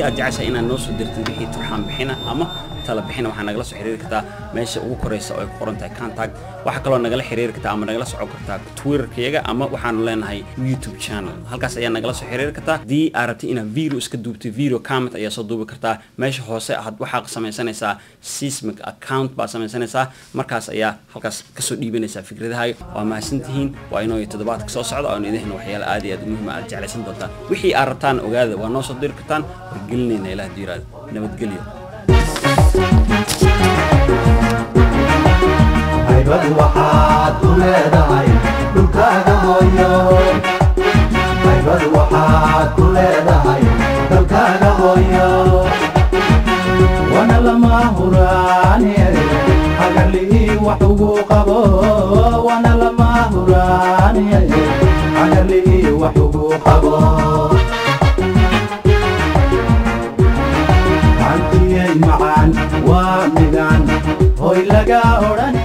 haddii aad jeceshahay inaad noo soo dirtid wixii turxaan bixina ama tala bixina waxaa nagala soo xiriiri kartaa meesha ugu koraysa oo ay ku qoran tahay contact waxaa kaloo nagala xiriiri kartaa ama nagala socon kartaa twitterkayaga ama waxaanu leenahay youtube channel halkaas ayaa nagala soo xiriiri kartaa haddii aad rabtid inaad video iska duubtid video comment ayaa soo duubi kartaa meesha hoose aad waxaa samaysanaysaa seismic account baad samaysanaysaa markaas ayaa halkaas kasoo dhiibanaysaa fikradahaaga waa mahadsantihiin waa inoo toddobaadka soo socda oon idin waxyaala aad iyo aad muhiim aad jeclaysan doontaan wixii aad rabtaan ogaada waa noo soo diri kartaan wargelinayna ilaah diiraada nabadgelyo haybad waxaad u leedahay dhulkaaga hooyo haybad waxaad ku leedahay dalkaaga hooyo wana lama huraane hagarlihii wax ugu qabo wana lama huraane hagarlihii wax ugu qabo hantiyey macaan waa midaan hoy laga odhan